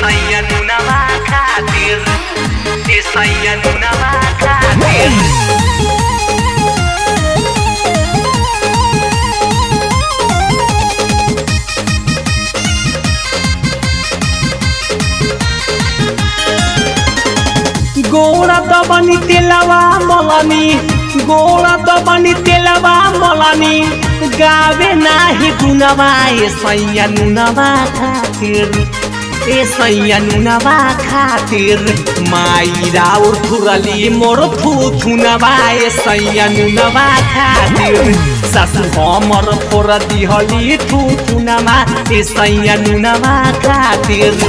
Isaiah nuna makatir Isaiah nuna makatir गोड़ा दबनी तेलवा मलनी गोड़ा दबनी तेलवा मलनी गावे नाही गुनवा ए सैया नुनवा खातिर ए सैया नुनवा खातिर माई राउर थुरली मोर थू थुनवा ए सैया नुनवा खातिर सासु हमर फोर दिहली थू थुनवा ए सैया नुनवा खातिर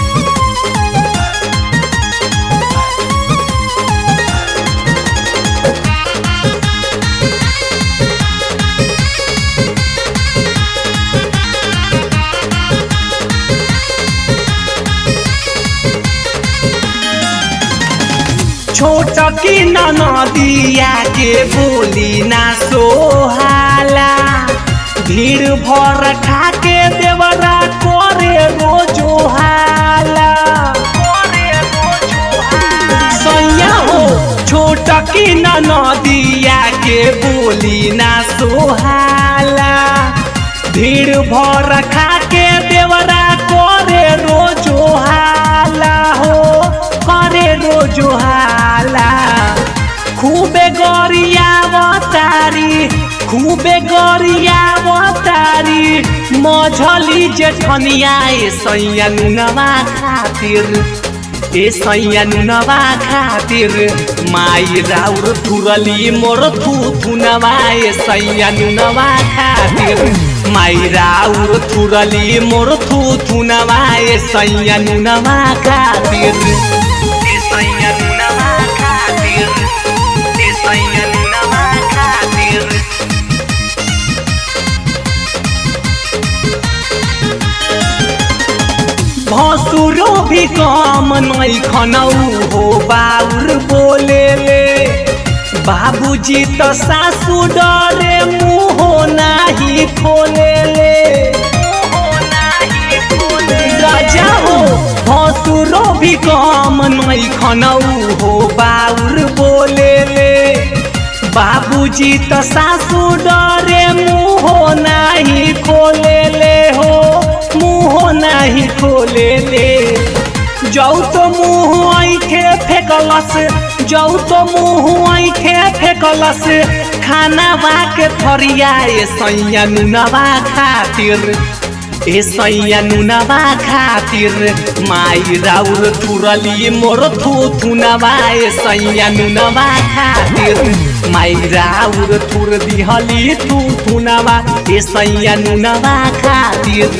छोट की नदिया के बोली ना सोहाला भीड़ भर खा के देवरा करे रोजो हाला सैया हो छोट की नदिया के बोली ना सोहाला भीड़ भर खा के देवरा करे रोजो हाला हो करे रोजो हाला खूबे गरियावतारी खूबे गरियावतारी मझली जेठनिया ए सैया नुनवा खातिर ए सैया नुनवा खातिर माई राउर थुरली मोर थू थुनवा ए सैया नुनवा खातिर माई राउर थुरली मोर थू थुनवा ए सैया नुनवा खातिर Isaiah nuna makatir Isaiah nuna makatir भसुरो भी कम नहीं खनौ हो बाउर बोले ले बाबूजी तो सासू डरे मुँह नाही खोले ले राजा हो भसुरो भी कम नहीं खनौ हो बाउर बोले ले बाबूजी तो सासू डरे मुँह नाही खोले ले हो मुँह नाही खोले ले जाऊ तो मुँह ऐठे फेकलस जाऊ तो मुँह ऐठे फेकलस खाना के थरिया ए सैया नुनवा खातिर ए सैया नुनवा खातिर माई राउर थुरली मोर थू थुनवा ए सैया नुनवा खातिर माई राउर थुर दिहली थू थुनवा ए सैया नुनवा खातिर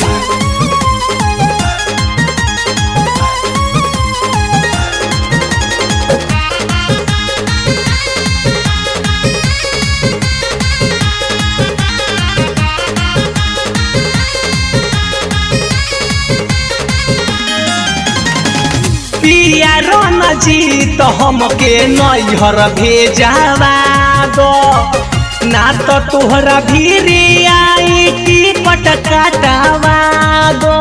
पिया रन जी तो हमके नैहर भेजावा दो ना तो तोहरा भीरी आई टिकट काटावा दो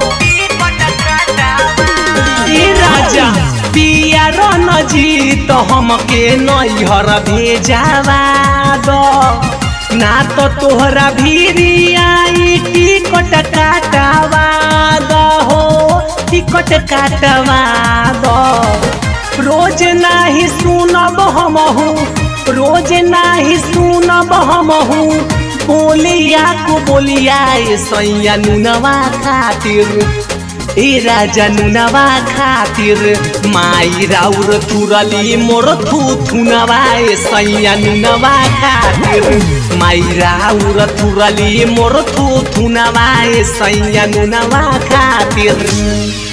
ए राजा पिया रन जी तो हमके नैहर भेजावा दो ना तो तोहरा भीरी आई टिकट काटावा दो हो टिकट काटवा दो रोज नाही सुनब हमहू रोज नाही सुनब हमहू बोलिया को बोलिया ए सैया नुनवा खातिर ए राजा नुनवा खातिर माई राउर तुरली मोर थू थुनवा ए सैया नुनवा खातिर माई राउर तुरली मोर थू थुनवा ए सैया नुनवा खातिर